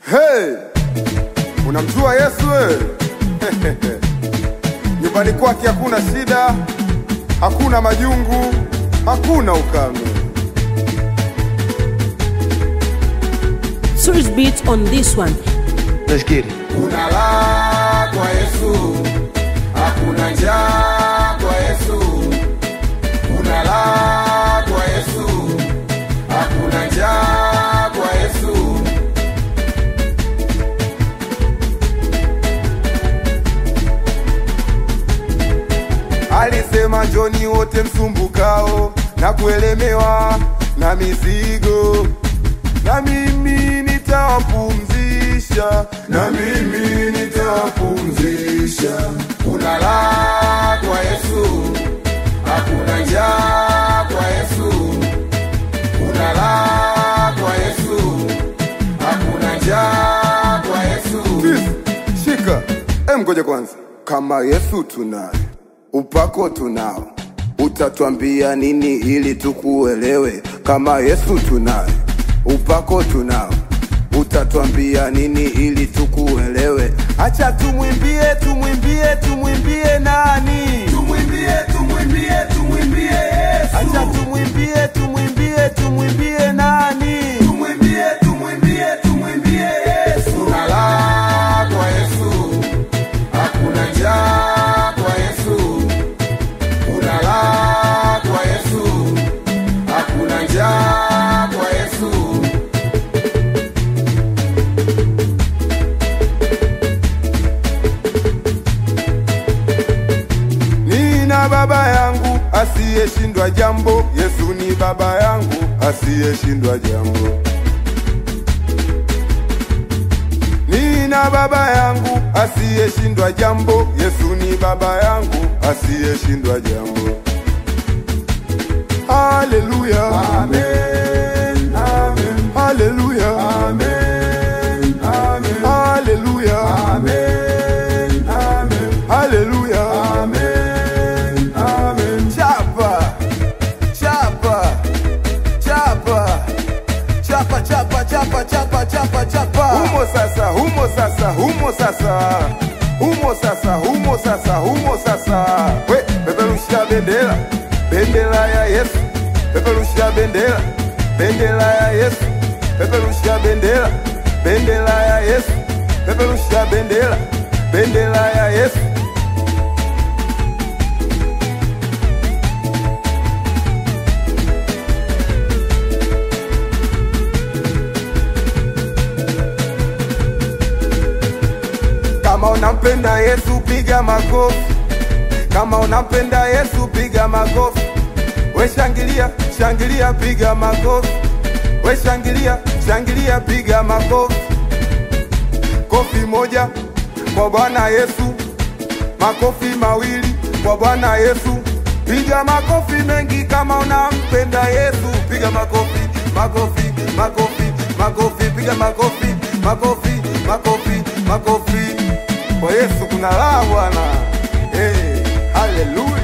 Hey, unamjua Yesu wewe? Nyumbani kwake hakuna shida, hakuna majungu, hakuna ukame. Swiss beats on this one. Let's get it. Kuna raha kwa Yesu, hakuna njaa kwa Yesu. Kuna raha kwa Yesu, hakuna njaa kwa Yesu. Alisema njoni wote msumbukao na kuelemewa na mizigo, na mimi nitawapumzisha, na mimi nitawapumzisha. Kuna raha kwa Yesu, hakuna njaa kwa Yesu. Kuna raha kwa Yesu, hakuna njaa kwa Yesu. Shika, em, ngoja kwanza. Kama Yesu tunaye, upako tunao, utatwambia nini ili tukuelewe? Kama Yesu tunaye, upako tunao, utatwambia nini ili tukuelewe? Acha tumwimbie, tumwimbie, tumwimbie nani? Tumwimbie, tumwimbie, tumwimbie Yesu. Acha tumwimbie, tumwimbie, tumwimbie nani? Tumwimbie, tumwimbie, tumwimbie Yesu. Kuna raha kwa Yesu, hakuna njaa kwa Yesu. Kuna raha kwa Yesu, hakuna njaa kwa Yesu. Nina baba yangu asiyeshindwa jambo, Yesu ni baba yangu asiyeshindwa jambo. Nina baba yangu asiyeshindwa jambo, Yesu ni baba yangu asiyeshindwa jambo. Haleluya, amen, amen, haleluya, amen, amen, haleluya, amen, amen, haleluya, amen, amen. Chapa, chapa, chapa, chapa, chapa, chapa, chapa, chapa, chapa. Humo sasa, humo sasa, humo sasa, humo sasa, humo sasa, humo sasa. We, peperusha bendera, bendera ya Yesu, peperusha bendera, bendera ya Yesu, peperusha bendera, bendera ya Yesu, peperusha bendera, bendera ya Yesu. Kama unampenda Yesu piga makofi. Kama unampenda Yesu piga makofi. We shangilia, shangilia piga makofi. We shangilia, shangilia piga makofi. Kofi moja kwa Bwana Yesu. Makofi mawili kwa Bwana Yesu. Piga makofi mengi kama unampenda Yesu. Piga makofi, makofi, makofi, makofi, piga makofi, makofi, makofi, makofi. Kwa Yesu kuna raha bwana. Hey, haleluya.